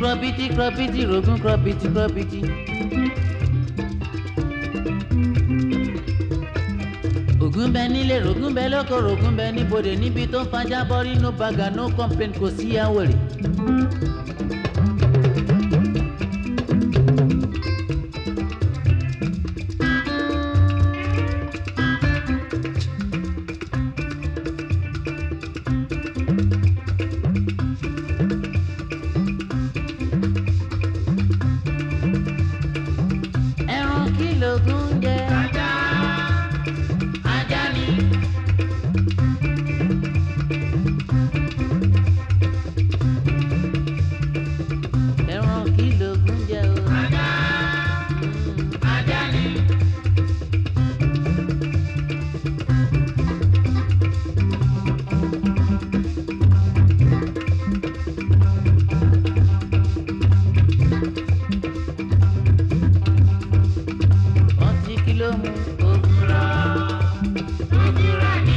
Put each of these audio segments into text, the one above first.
krọbìtì krọbìtì rògùn krọbìtì krọbìtì. ògùn bẹ nílé rògùn bẹ lóko rògùn bẹ níbodè níbi tó ń fajá bọ́rí no baga no complain kò sí àwòrè. ẹran kí lògùn jẹ. ajá ajá ni. ẹran kí lògùn jẹ o. ajá ajá ni. ọtí kí ló mú ògùrọ̀ ògùrọ̀ ni.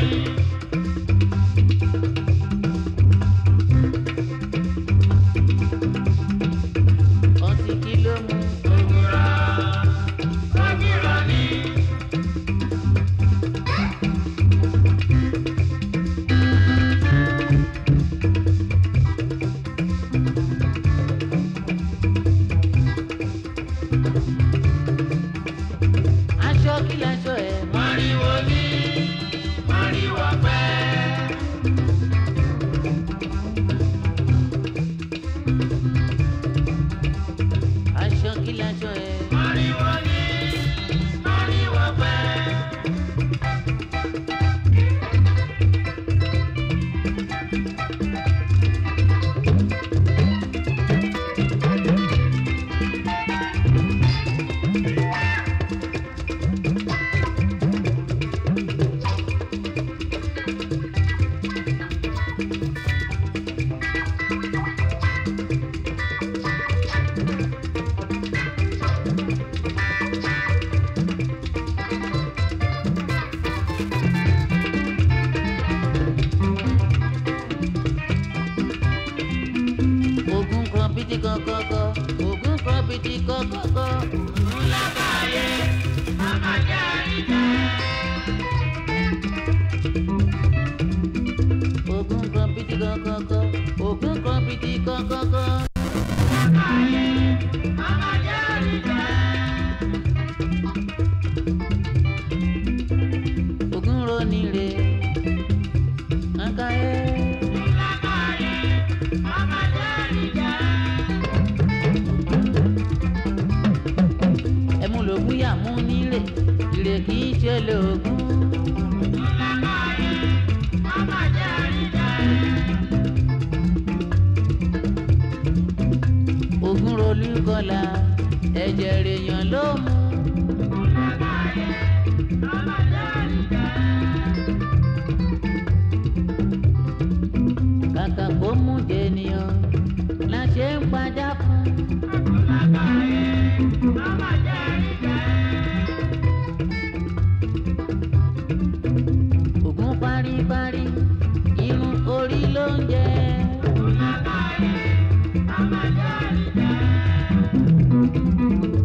ọtí kí ló mú ògùrọ̀ ògùrọ̀ ni. aṣọ kí laṣọ ẹ̀. mọ́ríwó ní mọ́ríwó pẹ́. aṣọ kí laṣọ ẹ̀. mọ́ríwó ní mọ́ríwó pẹ́. ogun kọ̀mpìtì kọ̀kọ̀kọ̀ ogun kọ̀mpìtì kọ̀kọ̀kọ̀. ńlá káyé màmá jẹ́ àríjẹ́. ogun kọ̀mpìtì kọ̀kọ̀kọ̀ ogun kọ̀mpìtì kọ̀kọ̀kọ̀. ńlá káyé màmá jẹ́ àríjẹ́. ogun ronú re nkáyé. ńlá káyé màmá jẹ́ àríjẹ́. ẹmu lògùn yà mú nílé ìrè kì í ṣe lògùn. ogun rolú kọlà ẹ̀jẹ̀ rèèyàn ló mú. kàkà kó mú jẹnìyàn la ṣe ń padà fún. ògùn paríparí irun orí ló ń jẹ.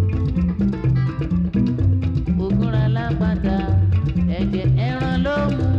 ògùn ra lápáta ẹ̀jẹ̀ ẹran ló mú.